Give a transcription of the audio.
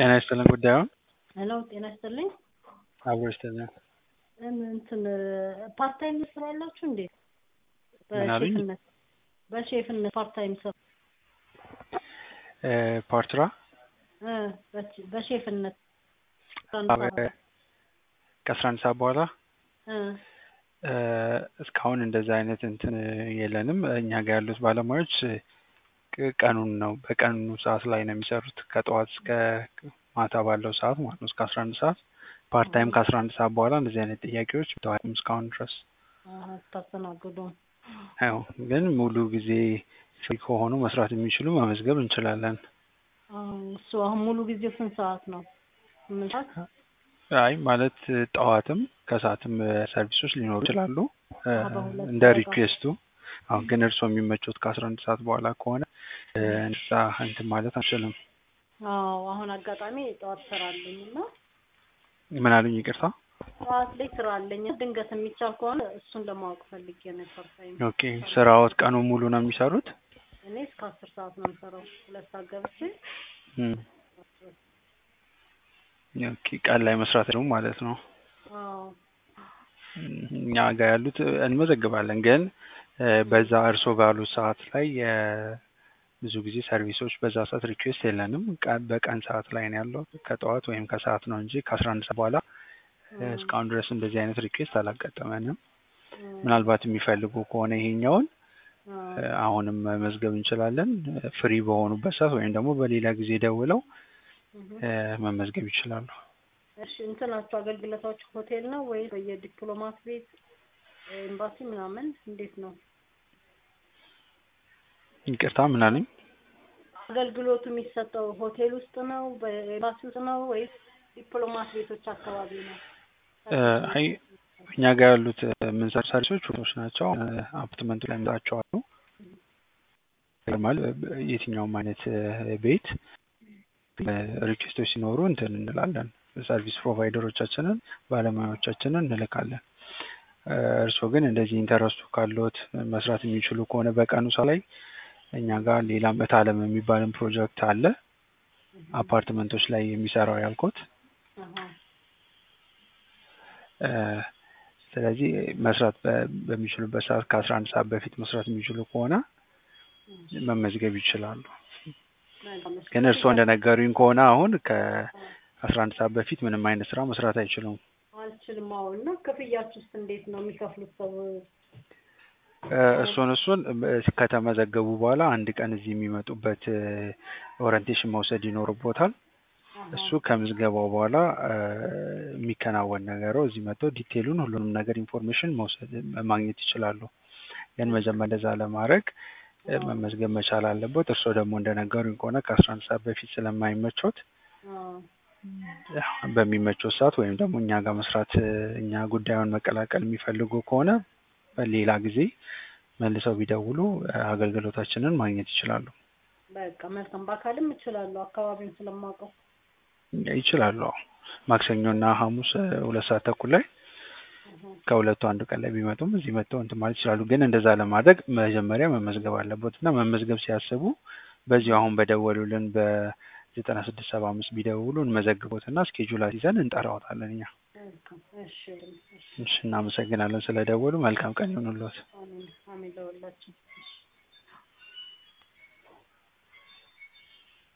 ጤና ይስጥልን ጉዳዩን ሄሎ ጤና ይስጥልኝ። አብሮ ይስጥልን። እንትን ፓርት ታይም ስራ ያላችሁ እንዴ? ምን አሉኝ? በሼፍነት በሼፍነት ፓርት ታይም ስራ እ ፓርትራ እ በች- በሼፍነት ከአስራ አንድ ሰዓት በኋላ እ እ እስካሁን እንደዛ አይነት እንትን የለንም። እኛ ጋር ያሉት ባለሙያዎች ቅ- ቀኑን ነው በቀኑ ሰዓት ላይ ነው የሚሰሩት ከጠዋት እስከ ማታ ባለው ሰዓት ማለት ነው እስከ አስራ አንድ ሰዓት ፓርት ታይም ከአስራ አንድ ሰዓት በኋላ እንደዚህ አይነት ጥያቄዎች ተዋይም እስካሁን ድረስ ታስተናግዱ ያው ግን ሙሉ ጊዜ ፍሪ ከሆኑ መስራት የሚችሉ መመዝገብ እንችላለን። እሱ አሁን ሙሉ ጊዜ ስንት ሰዓት ነው? ስምንት ሰዓት አይ ማለት ጠዋትም ከሰዓትም ሰርቪሶች ሊኖሩ ይችላሉ እ አዎ፣ በሁለት እንደ ሰዓት ሪኩዌስቱ። አሁን ግን እርስዎ የሚመቹት ከአስራ አንድ ሰዓት በኋላ ከሆነ እ እንደዛ እንትን ማለት አንችልም። አዎ አሁን አጋጣሚ ጠዋት ስራ አለኝ እና ምን አሉኝ? ይቅርታ። ጠዋት ላይ ስራ አለኝ ድንገት የሚቻል ከሆነ እሱን ለማወቅ ፈልጌ ነው ፓርት ታይም ኦኬ ስራዎት ቀኑ ሙሉ ነው የሚሰሩት? እኔ እስከ አስር ሰዓት ነው የምሰራው ሁለት ሰዓት ገብቼ እም። ኦኬ ቀን ላይ መስራት ነው ማለት ነው። አዎ እም፣ እኛ ጋር ያሉት እንመዘግባለን ግን እ በዛ እርሶ ባሉት ሰዓት ላይ የ ብዙ ጊዜ ሰርቪሶች በዛ ሰዓት ሪኩዌስት የለንም። ቀን በቀን ሰዓት ላይ ነው ያለው ከጠዋት ወይም ከሰዓት ነው እንጂ ከአስራ አንድ ሰዓት በኋላ እ እስካሁን ድረስ እንደዚህ አይነት ሪኩዌስት አላጋጠመንም። እም፣ ምናልባት የሚፈልጉ ከሆነ ይሄኛውን አዎ እ አሁንም መመዝገብ እንችላለን። ፍሪ በሆኑበት ሰዓት ወይም ደግሞ በሌላ ጊዜ ደውለው እህ። እ መመዝገብ ይችላሉ። እሺ እንትናችሁ አገልግሎታችሁ ሆቴል ነው ወይስ በየዲፕሎማት ቤት ኤምባሲ ምናምን እንዴት ነው ይቅርታ ምን አሉኝ? አገልግሎቱ የሚሰጠው ሆቴል ውስጥ ነው በኤምባሲ ውስጥ ነው ወይስ ዲፕሎማት ቤቶች አካባቢ ነው እ አይ እኛ ጋር ያሉት የምንሰሩ ሰርቪሶች ሆቴሎች ናቸው። እ አፓርትመንቱ ላይ የምንሰራቸው አሉ። ማለት የትኛውም አይነት እ ቤት እ ሪኩዌስቶች ሲኖሩ እንትን እንላለን። ሰርቪስ ፕሮቫይደሮቻችንን ባለሙያዎቻችንን እንልካለን። እ እርስዎ ግን እንደዚህ ኢንተረስቱ ካለዎት መስራት የሚችሉ ከሆነ በቀኑ ሰዓት ላይ እኛ ጋር ሌላ መታለም የሚባልን ፕሮጀክት አለ። አፓርትመንቶች ላይ የሚሰራው ያልኩት አሃ እ ስለዚህ መስራት በ- በሚችሉበት ሰዓት ከአስራ አንድ ሰዓት በፊት መስራት የሚችሉ ከሆነ መመዝገብ ይችላሉ። መልካም እሺ። ግን እርስዎ እንደነገሩኝ ከሆነ አሁን ከአስራ አንድ ሰዓት በፊት ምንም አይነት ስራ መስራት አይችሉም። አልችልም አሁን እና ክፍያችሁስ እንዴት ነው የሚከፍሉት ሰው እ እሱን እሱን እ ከተመዘገቡ በኋላ አንድ ቀን እዚህ የሚመጡበት እ ኦሪንቴሽን መውሰድ ይኖርቦታል። አሃ እሱ ከምዝገባው በኋላ እ የሚከናወን ነገረው እዚህ መጥተው ዲቴሉን ሁሉንም ነገር ኢንፎርሜሽን መውሰድ ማግኘት ይችላሉ። ግን መጀመሪያ እንደዛ ለማድረግ እ መመዝገብ መቻል አለበት። እርስዎ ደግሞ እንደነገሩኝ ከሆነ ከአስራ አንድ ሰዓት በፊት ስለማይመቾት አዎ ያው በሚመቾት ሰዓት ወይም ደግሞ እኛ ጋር መስራት እ እኛ ጉዳዩን መቀላቀል የሚፈልጉ ከሆነ በሌላ ጊዜ መልሰው ቢደውሉ እ አገልግሎታችንን ማግኘት ይችላሉ። በቃ መልካም በአካልም እችላለሁ አካባቢውን ስለማውቀው ይችላሉ። አዎ ማክሰኞና ሐሙስ እ ሁለት ሰዓት ተኩል ላይ አሃ ከሁለቱ አንዱ ቀን ላይ ቢመጡም እዚህ መጥተው እንትን ማለት ይችላሉ። ግን እንደዛ ለማድረግ መጀመሪያ መመዝገብ አለቦት እና መመዝገብ ሲያስቡ በዚሁ አሁን በደወሉልን በዘጠና ስድስት ሰባ አምስት ቢደውሉ እንመዘግቦትና እስኬጁል ይዘን እንጠራዎታለን እኛ። መልካም እሺ እሺ እሺ እናመሰግናለን ስለደወሉ። መልካም ቀን ይሁንልዎት። አሜን አሜን ለሁላችን